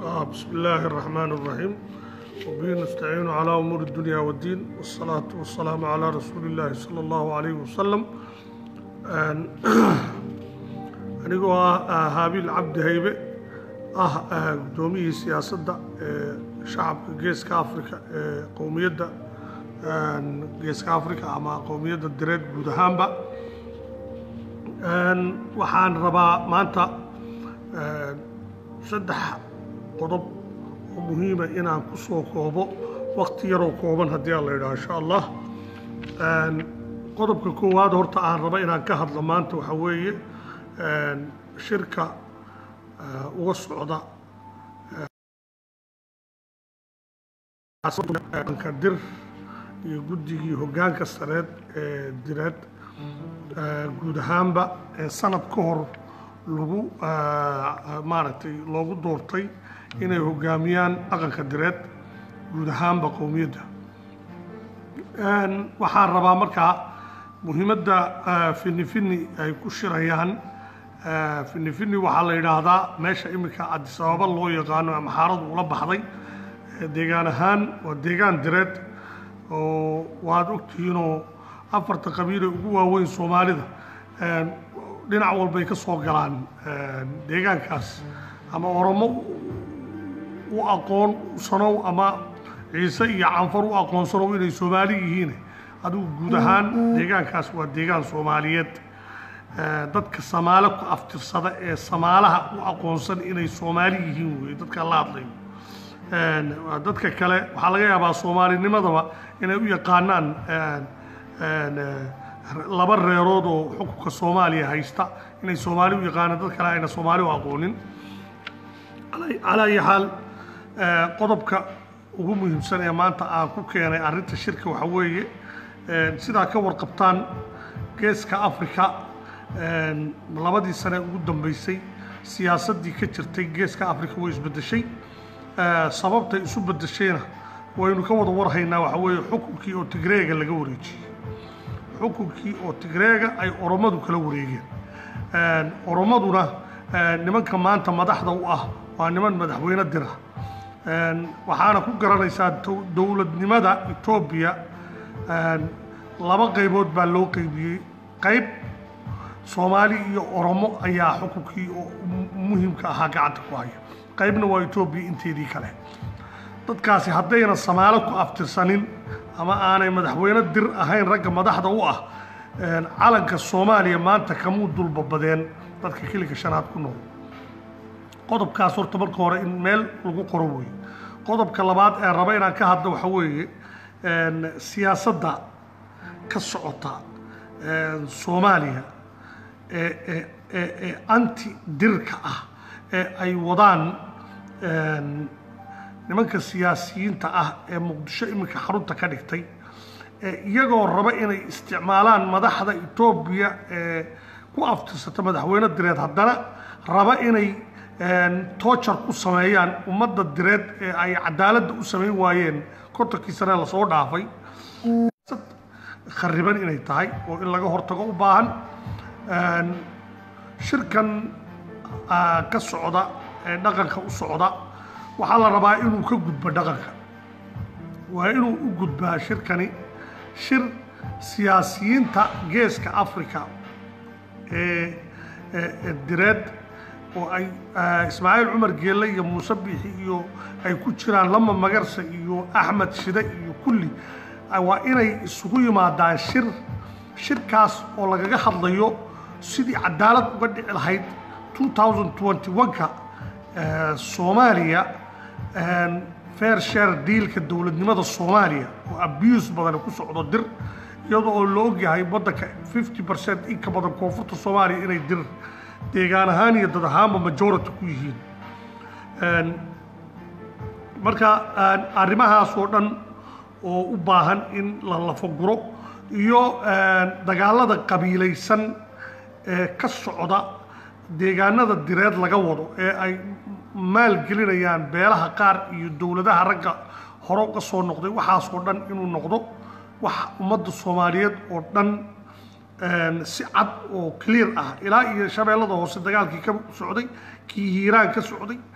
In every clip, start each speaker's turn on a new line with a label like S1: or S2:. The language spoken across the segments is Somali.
S1: آه بسم الله الرحمن الرحيم وبه نستعين على أمور الدنيا والدين والصلاة والسلام على رسول الله صلى الله عليه وسلم آن- anigoo ah ah, haabiil cabdi haybe ah ah, guddoomiyihii siyaasadda ee shacabka geeska afrika ee qowmiyadda aan, geeska afrika ama qowmiyadda direed guud ahaanba Een, waxaan rabaa maanta een, saddex qodob oo muhiima inaan ku soo koobo waqti yaroo kooban haddii aan la yidhaha insha allah Een, qodobka koowaad horta aan raba inaan ka hadlo maanta waxaa weeye een, shirka eh, uga socda ka dir iyo guddigii hoggaanka sareed ee direed eh, guud ahaanba ee sanad ka hor lagu eh, maaragtay loogu doortay inay hoggaamiyaan dhaqanka direed guud ahaanba qowmiyadda Een, waxaan rabaa markaa muhiimadda eh, fini fini ay ku shirayaan eh, fini fini waxaa la yidhaahdaa meesha iminka addis ababa loo yaqaano ama xaaradu ula baxday Eh, deegaan ahaan waa deegaan direed oo waad ogtihiinoo afarta qabiil ee ugu waaweyn soomaalida een, dhinac walbay ka soo galaan een, deegaankaas ama oromo u aqoonsanow ama ciise iyo canfar u aqoonsanow inay soomaali yihiin adigu guud ahaan deegaankaas waa deegaan soomaaliyeed Eh, dadka samaale ku aftirsada ee samaalaha u aqoonsan inay soomaali yihiin weye dadka la hadlayo Een, waa dadka kale waxaa laga yaabaa soomaalinimadaba inay u yaqaanaan een, een, eh, laba reerood oo xukunka soomaaliya haysta inay soomaali u yaqaanaan dad kale ayna soomaali u aqoonin Calaa- calaa ayi xaal eh, qodobka ugu muhiimsan ee maanta aan ku keenay arrinta shirka waxaa weeye een, sidaa ka warqabtaan geeska afrika een, labadii sane ugu dambeysay siyaasaddii ka jirtay geeska afrika way isbeddeshay Eh, sababtay isu beddeshayna waynu ka wada warhaynaa waxaa weeye xukunkii oo tigreega laga wareejiyey xukunkii oo tigreega ay oromadu kala wareegeen Een, oromaduna eh, nimanka maanta madaxda u ah waa niman madaxweyne dira Een, waxaana ku garanaysaa dow- dowladnimada etoobiya een, laba qaybood baa loo qaybiyey qayb soomaali iyo oromo ayaa xukunkii oo mu- muhiimka ahaa gacanta ku haya qaybna waa etoobiya inteedii kale dadkaasi haddayna samaalo ku aftirsanin ama aanay madaxweyne dir ahayn ragga madaxda u ah een, calanka soomaaliya maanta kamuu dulbabadeen dadka kiliga shanaad ku nool qodobkaas horta marka hore in meel lagu qoro weeye qodobka labaad ee raba inaan ka hadlo waxaa weeye een, siyaasadda ka socota een, soomaaliya ee ee ee ee anti dirka ah ee ay wadaan een, nimanka siyaasiyiinta ah ee muqdisho iminka xarunta ka dhigtay ee iyagoo raba inay isticmaalaan madaxda etoobiya ee ku aftirsata madaxweyne direed haddana raba inay een, toojar ku sameeyaan ummadda direed ee ay cadaaladda u samayn waayeen kontonkii sane lasoo dhaafay khariban inay tahay oo in laga hortago u baahan Een, shirkan ah, ka socda ee dhaqanka u socda waxaa la rabaa inuu ka gudbo dhaqanka waa inuu u gudbaa shirkani shir siyaasiyiinta geeska africa ee ee- ee direed oo ay ah, ismaaciil cumar geelle iyo muuse biixi iyo ay ku jiraan lama magarsa iyo axmed shide iyo kulli ah, waa inay isugu yimaadaan shir shirkaas oo lagaga hadlayo sidii cadaalad uga dhici lahayd 2021ka eh, soomaaliya een, fair share dealka dowladnimada soomaaliya oo abuse badan ku socdo dir iyadoo oo la ogyahay waddanka 50 percent in ka badan koonfurta soomaaliya inay dir deegaan ahaan iyo dad ahaanba majority ku yihiin Een, marka een, arrimahaas oo dhan oo u baahan in la lafaguro iyo een, dagaalada qabiilaysan ee ka socda deegaanada direed laga wado ee ay maalgelinayaan beelaha qaar iyo dowladaha ragga hore uga soo noqday waxaasoo dhan inuu noqdo wax ummadda soomaaliyeed oo dhan een, si cad oo clear ah ilaa iyo shabeellada hoose dagaalkii ka socday kii hiiraan ka socday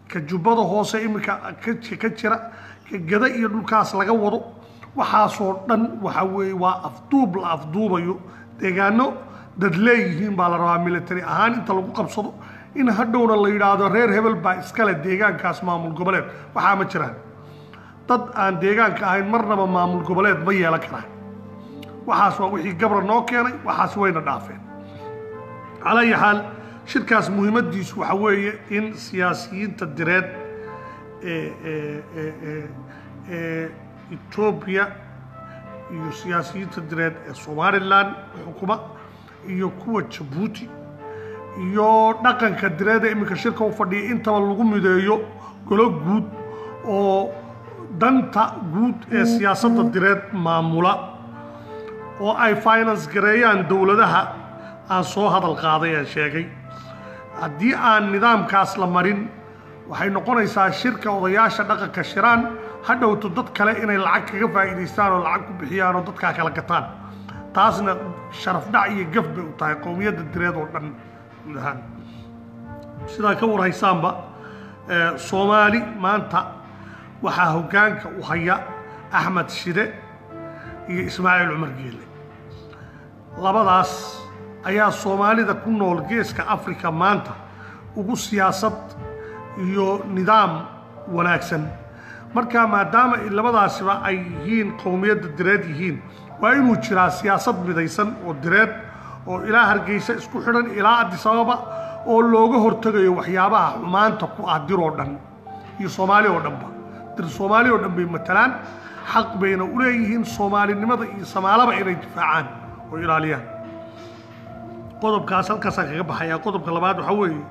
S1: ka jubbada hoose iminka ka ka jira ka gada iyo dhulkaas laga wado waxaasoo dhan waxa weeye waa afduub la afduubayo deegaano dad leeyihiin baa la rabaa military ahaan inta lagu qabsado in hadhowna la yidhaahdo reer hebel baa iskale deegaankaas maamul goboleed waxaa ma jiraan dad aan deegaanka ahayn marnaba maamul goboleed ma yeelan karaan waxaas waa wixii gabra noo keenay waxaas wayna dhaafeen calaa ayi xaal shirkaas muhiimadiisu waxa weeye in siyaasiyiinta direed ee ee ee ee ee etoobiya iyo siyaasiyiinta direed ee somalilan xukuma iyo kuwa jabuuti iyo dhaqanka direeda iminka shirka u fadhiya intaba lagu mideeyo golo guud oo danta guud ee siyaasadda direed maamula oo ay finance gareeyaan dowladaha aan soo hadal qaaday ee sheegay haddii aan nidaamkaas la marin waxay noqonaysaa shirka odayaasha dhaqanka shiraan hadhowto dad kale inay lacag kaga faa'iidaystaan oo lacag ku bixiyaan oo dadkaa kala gataan taasna sharaf dhac iyo gaf bay u tahay qowmiyadda direed oo dhan guud ahaan sidaa ka warhaysaanba soomaali maanta waxaa hoggaanka u haya axmed shide iyo ismaaciil cumar geele labadaas ayaa soomaalida ku nool geeska africa maanta ugu siyaasad iyo nidaam wanaagsan marka maadaama labadaasiba ay yihiin qowmiyadda direed yihiin waa inuu jiraa siyaasad midaysan oo direed oo ilaa hargeysa isku xidhan ilaa addis ababa oo looga hortegayo waxyaabaha xumaanta ku ah dir oo dhan iyo soomaali oo dhanba dir soomaali oo dhan bay matalaan xaq bayna u leeyihiin soomaalinimada iyo samaalaba inay difaacaan oo ilaaliyaan qodobkaas halkaasaan kaga baxayaa qodobka labaad waxaa weeye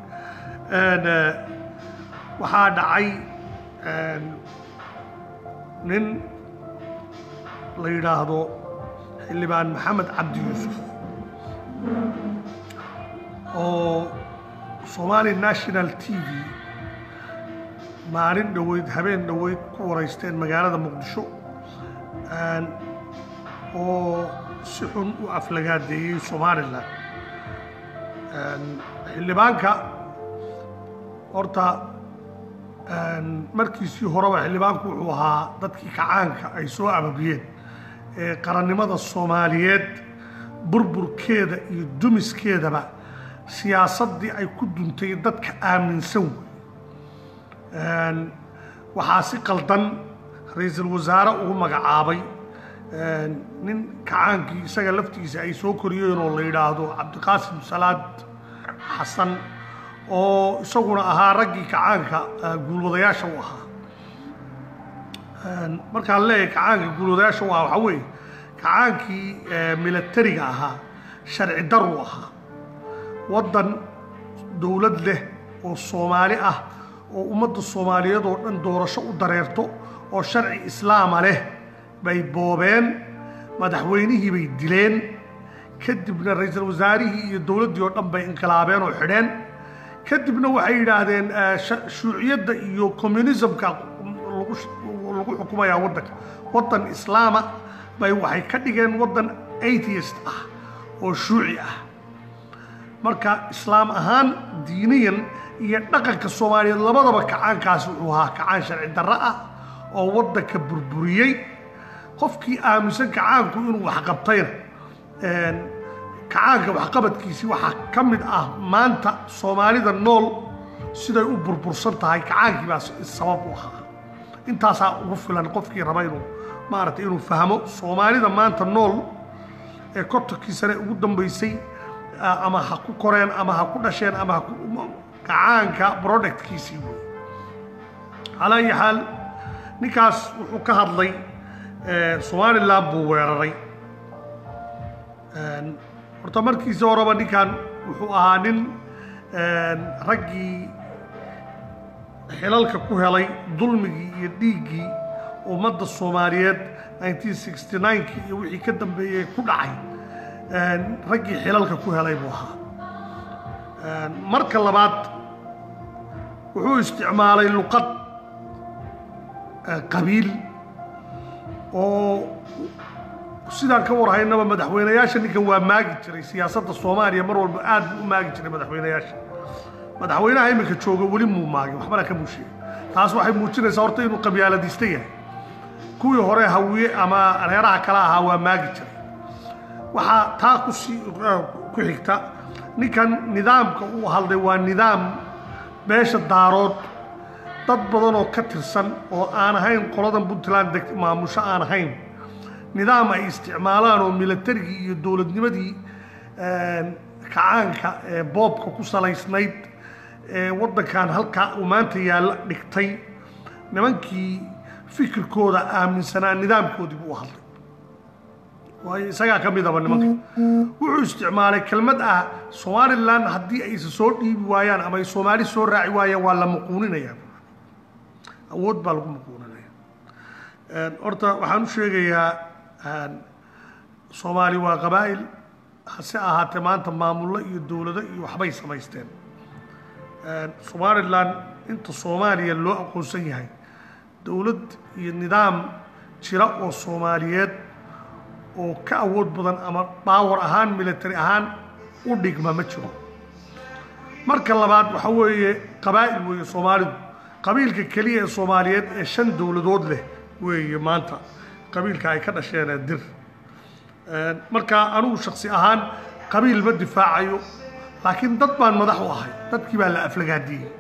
S1: waxaa dhacay nin la yidhaahdo xildhibaan maxamed cabdi yuusuf oo somali national t v maalin dhoweyd habeen dhoweyd ku waraysteen magaalada muqdisho oo si xun u aflagaadeeyey somalilan xildhibaanka horta markiisii horeba xildhibaanku wuxuu ahaa dadkii kacaanka ay soo ababiyeen ee qarannimada soomaaliyeed burburkeeda iyo dumiskeedaba siyaasaddii ay ku duntay dadka aaminsan wey waxaa si qaldan ra-iisul wasaare ugu magacaabay nin kacaankii isaga laftiisa ay soo koriyeen oo la yidhaahdo cabdiqaasim salaad xasan oo isaguna ahaa raggii kacaanka guulwadayaasha u ahaa markaan leeyahay kacaanka guulwadayaasha u ahaa waxaa weeye kacaankii milatariga ahaa sharci daru ahaa waddan dowlad leh oo soomaali ah oo ummadda soomaaliyeed oo dhan doorasho u dareerto oo sharci islaama leh bay boobeen madaxweynihii bay dileen kadibna ra-iisul wasaarihii iyo dowladdii oo dhan bay inqilaabeen oo xidheen kadibna waxay yidhaahdeen shuuciyadda iyo communismka lagu xukumayaa waddanka waddan islaama bay waxay ka dhigeen waddan atheist ah oo shuuci ah marka islaam ahaan diiniyan iyo dhaqanka soomaaliyeed labadaba kacaankaasi wuxuu ahaa kacaan sharci darro ah oo waddanka burburiyey qofkii aaminsan kacaanku inuu waxqabtayna kacaanka waxqabadkiisii waxaa ka mid ah maanta soomaalida nool siday u burbursan tahay kacaankii baa sabab u ahaa intaasaa ugu filan qofkii raba inuu maaragtay inuu fahmo soomaalida maanta nool ee kontonkii sane ugu dambaysay ama ha ku koreen ama ha ku dhasheen ama ha kacaanka productkiisii wey calaa ayi xaal ninkaas wuxuu ka hadlay somalilan buu weeraray horta markiisa horeba ninkan wuxuu ahaa nin raggii xilalka ku helay dulmigii iyo dhiiggii ummadda soomaaliyeed nineteen sixty ninekii iyo wixii ka dambeeyey ku dhacay raggii xilalka ku helay buu ahaa marka labaad wuxuu isticmaalay luqad qabiil oo sidaan ka warhaynaba madaxweynayaasha ninkan waa maagi jiray siyaasadda soomaaliya mar walba aad buu u maagi jiray madaxweynayaasha madaxweynaha iminka jooga weli muu maagin waxbana ka muusheegay taas waxay muujinaysaa horta inuu qabyaaladista yahay kuwii hore hawiye ama reeraha kale ahaa waa maagi jiray waxaa taa kusii ku xigta ninkan nidaamka uu hadlay waa nidaam beesha daarood dad badan oo ka tirsan oo aan ahayn qoladan puntland deg maamusho aan ahayn nidaam ay isticmaalaan oo milatarigii iyo dowladnimadii kacaanka ee boobka ku salaysnayd ee waddankan halkaa uu maanta yaalla dhigtay nimankii fikirkooda aaminsanaa nidaamkoodii buu hadlay waayo isagaa ka midaba nimanka wuxuu isticmaalay kelmad ah somalilan haddii aysa soo dhiibi waayaan ama ay soomaali soo raaci waayaan waa la muquuninaya awood baa lagu muquuninaya horta waxaan u sheegayaa soomaali waa qabaa'il hase ahaatee maanta maamullo iyo dowlado iyo waxbay samaysteen somalilan inta soomaaliya loo aqoonsan yahay dowlad iyo nidaam jira oo soomaaliyeed oo ka awood badan ama baawar ahaan military ahaan u dhigma ma jiro marka labaad waxa weeye qabaa'il weeye soomaalidu qabiilka keliya ee soomaaliyeed ee shan dowladood leh weeye maanta qabiilka ay ka dhasheen ee dir marka anigu shaksi ahaan qabiil ma difaacayo laakiin dad baan madax u ahay dadkii baa la aflagaadiyey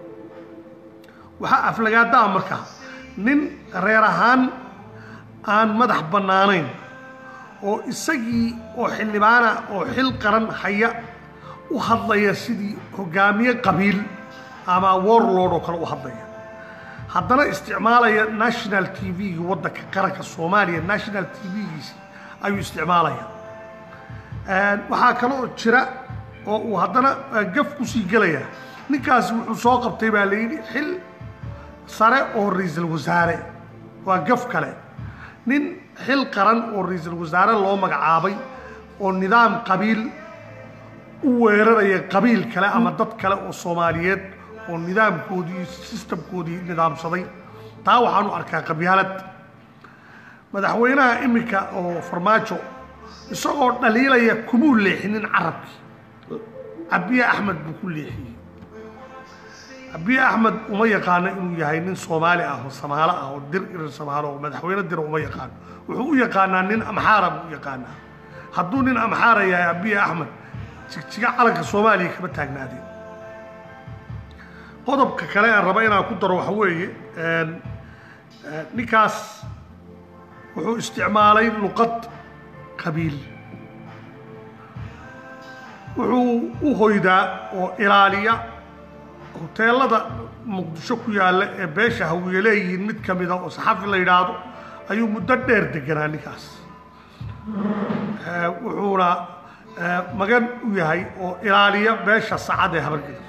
S1: waxaa aflagaada ah markaa nin reer ahaan aan madax bannaanayn oo isagii oo xildhibaana oo xil qaran haya u hadlaya sidii hogaamiye qabiil ama warlord oo kale u hadlaya haddana isticmaalaya national t v-gi waddanka qaranka soomaaliya national t v-giisi ayuu isticmaalaya waxaa kale oo jira oo uu haddana gaf kusii gelaya ninkaasi wuxuu soo qabtay baa layidhi xil sare oo ra-iisul wasaare waa gaf kale nin xil qaran oo ra-iisul wasaare loo magacaabay oo nidaam qabiil u weeraraya qabiil kale ama dad kale oo soomaaliyeed oo nidaamkoodii sistamkoodii nidaamsaday taa waxaanu arkaa qabyaalad madaxweynaha iminka oo farmaajo isagoo dhaliilaya kumuu leexinin carabkii cabiye axmed buu ku leexiyey cabiye axmed uma yaqaano inuu yahay nin soomaali ah oo samaalo ah oo dir irir samaalo oo madaxweyne dira uma yaqaano wuxuu u yaqaanaa nin amxaara buu u yaqaanaa hadduu nin amxaara yahay abiye axmed jigjiga calanka soomaaliya kama taagnaadeen qodobka kale aan raba inaan ku daro waxa weeye ninkaas wuxuu isticmaalay luqad qabiil wuxuu u hoydaa oo ilaaliya hoteelada muqdisho ku yaalla ee beesha hawiye leeyihiin mid ka mida oo saxafi la yidhaahdo ayuu muddo dheer deganaa ninkaas wuxuuna magan u yahay oo ilaaliya beesha sacad ee habargeda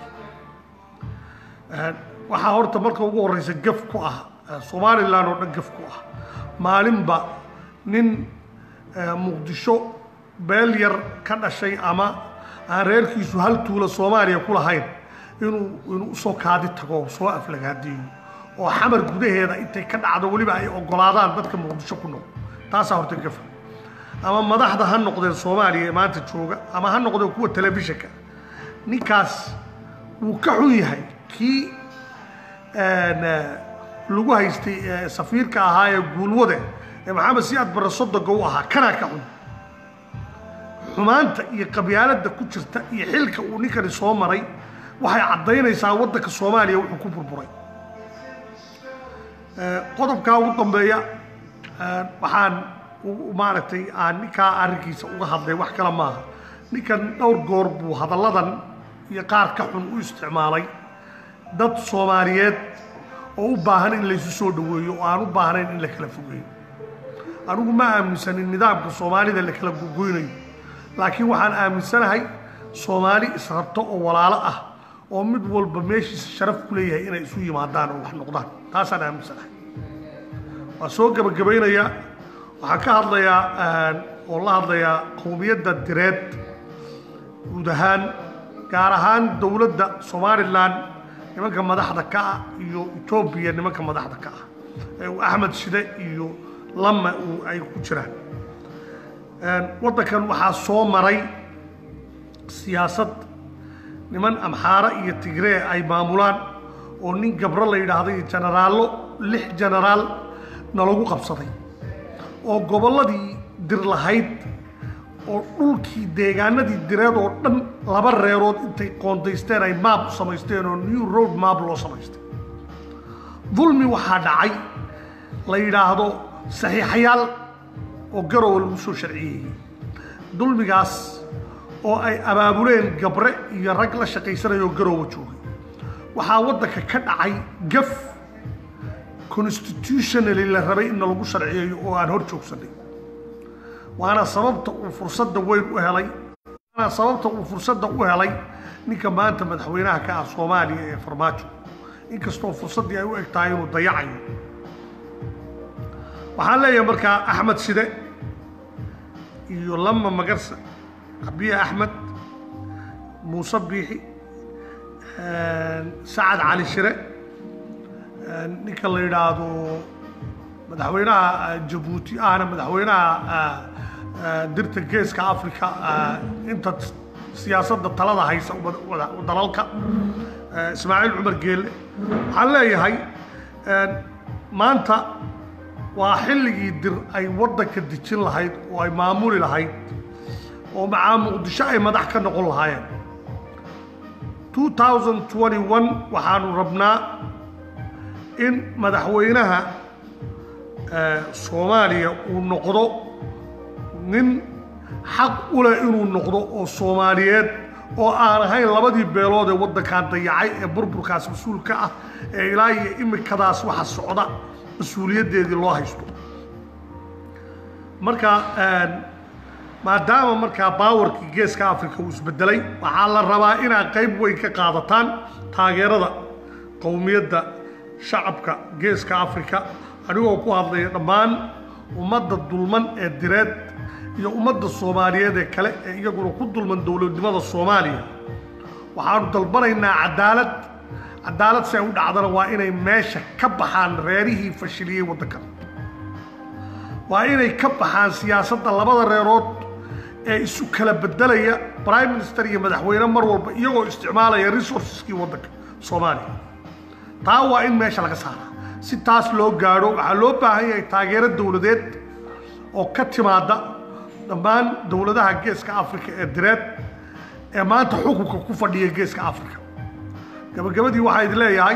S1: waxaa horta marka ugu horreysa gaf ku ah somalilan oo dhan gaf ku ah maalinba nin muqdisho beel yar ka dhashay ama aan reerkiisu hal tuula soomaaliya ku lahayn inuu inuu usoo kaadi tago soo aflagaadiyo oo xamar gudaheeda intay ka dhacdo weliba ay ogolaadaan dadka muqdisho ku nool taasaa horta gafa ama madaxda ha noqdeen soomaaliya ee maanta jooga ama ha noqdeen kuwa telefishinka ninkaas wuu ka xun yahay kii lagu haystay safiirka ahaa ee guulwade ee maxamed siyaad barre sodoga u ahaa kanaa ka xun xumaanta iyo qabyaaladda ku jirta iyo xilka uu ninkani soo maray waxay caddaynaysaa waddanka soomaaliya wuxuu ku burburay qodobkaa ugu dambeeya waxaan maaragtay aan ninkaa arrinkiisa uga hadlay wax kale maaha ninkan dhowr goor buu hadalladan iyo qaar ka xun u isticmaalay dad soomaaliyeed oo u baahan in laysu soo dhaweeyo oo aan u baahnayn in la kala fogeeyo anigu ma aaminsanin nidaamka soomaalida la kala gogoynayo laakiin waxaan aaminsanahay soomaali israbto oo walaalo ah oo mid walba meeshiisa sharaf ku leeyahay inay isu yimaadaan oo wax noqdaan taasaan aaminsanahay waa soo gebagabaynayaa waxaan ka hadlayaa oo la hadlayaa qowmiyadda direed guud ahaan gaar ahaan dowladda somalilan nimanka madaxda ka ah iyo etoobiya nimanka madaxda ka ah ee uu axmed shide iyo lama uu ay ku jiraan waddankan waxaa soo maray siyaasad niman amxaare iyo tigree ay maamulaan oo nin gabro la yidhaahdo iyo jenaraallo lix jenaraal nalagu qabsaday oo gobolladii dir lahayd oo dhulkii deegaanadii direed oo dhan laba reerood intay qoondaysteen ay maab u samaysteen oo new road maab loo samaystay dulmi waxaa dhacay la yidhaahdo saxiixayaal oo garowa lagu soo sharciyeeyey dulmigaas oo ay abaabuleen gabre iyo rag la shaqaysanayoo garowa joogay waxaa waddanka ka dhacay gaf constitutionally la rabay in lagu sharciyeeyo oo aan hor joogsanay waana sababta uu fursadda weyn u helay waana sababta uu fursadda u helay ninka maanta madaxweynaha ka ah soomaaliya ee farmaajo inkastoo fursaddii ay u eg tahay inuu dayacayo waxaan leeyahay markaa axmed side iyo lama magarsa abiye axmed muuse biixi sacad cali shire ninka la yidhaahdo madaxweynaha jabuuti ahna madaxweynaha dirta geeska africa inta siyaasadda talada haysa dalalka ismaaciil cumar geelle waxaan leeyahay maanta waa xilligii dir ay waddanka dejin lahayd oo ay maamuli lahayd oo macaa muqdisho ay madax ka noqon lahaayeen 2021 waxaanu rabnaa in madaxweynaha soomaaliya uu noqdo nin xaq u leh inuu noqdo oo soomaaliyeed oo aan ahayn labadii beelood ee waddankan dayacay ee burburkaas mas-uulka ah ee ilaa iyo imikadaas waxa socda mas-uuliyaddeedii loo haysto marka maadaama markaa baawarkii geeska africa uu isbedelay waxaa la rabaa inaad qayb weyn ka qaadataan taageerada qowmiyadda shacabka geeska africa anigoo ku hadlaya dhammaan ummadda dulman ee direed iyo ummadda soomaaliyeed ee kale ee iyaguna ku dulman dowladnimada soomaaliya waxaanu dalbanaynaa cadaalad cadaalad si ay u dhacdana waa inay meesha ka baxaan reerihii fashiliyey waddankan waa inay ka baxaan siyaasadda labada reerood ee isu kala bedelaya prime minister iyo madaxweyne mar walba iyagoo isticmaalaya resourceskii waddanka soomaaliya taa waa in meesha laga saaraa si taas loo gaadho waxaa loo baahan yahay taageero dowladeed oo ka timaada dhammaan dowladaha geeska africa ee direed ee maanta xukunka ku fadhiya geeska africa gabagabadii waxaa idin leeyahay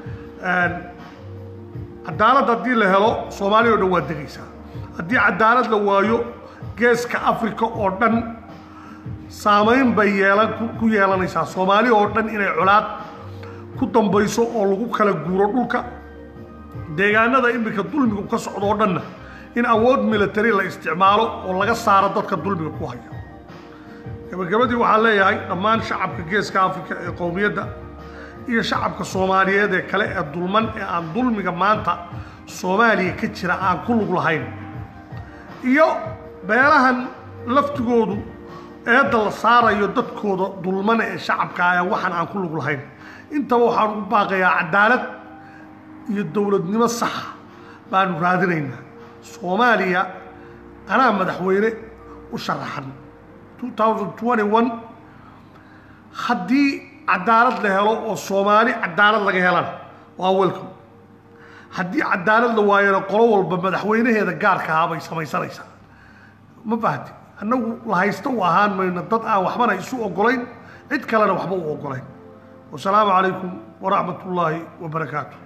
S1: cadaalad haddii la helo soomaaliya o dhan waa degaysaa haddii cadaalad la waayo geeska africa oo dhan saamayn bay yeelan ku yeelanaysaa soomaali oo dhan inay colaad ku dambayso oo lagu kala guuro dhulka deegaanada iminka dulmiga ka socdo oo dhanna in awood military la isticmaalo oo laga saaro dadka dulmiga ku haya gabagabadii waxaan leeyahay dhammaan shacabka geeska africa ee qowmiyadda iyo shacabka soomaaliyeed ee kale ee dulman ee aan dulmiga maanta soomaaliya ka jira aan ku lug lahayn iyo beelahan laftigoodu eedda la saarayo dadkooda dulmana ee shacabka ah waxaan aan ku lug lahayn intaba waxaan ugu baaqayaa cadaalad iyo dowladnimo saxa baanu raadinaynaa soomaaliya anaa madaxweyne u sharaxan 2021 haddii cadaalad la helo oo soomaali cadaalad laga helana waa welcome haddii cadaalad la waayana qolo walba madaxweynaheeda gaarka ahaa bay samaysanaysaa ma fahanti annagu la haysta u ahaan mayno dad aan waxbana isu ogolayn cid kalena waxba u ogolayn wasalaamu calaykum waraxmat ullaahi wabarakaatu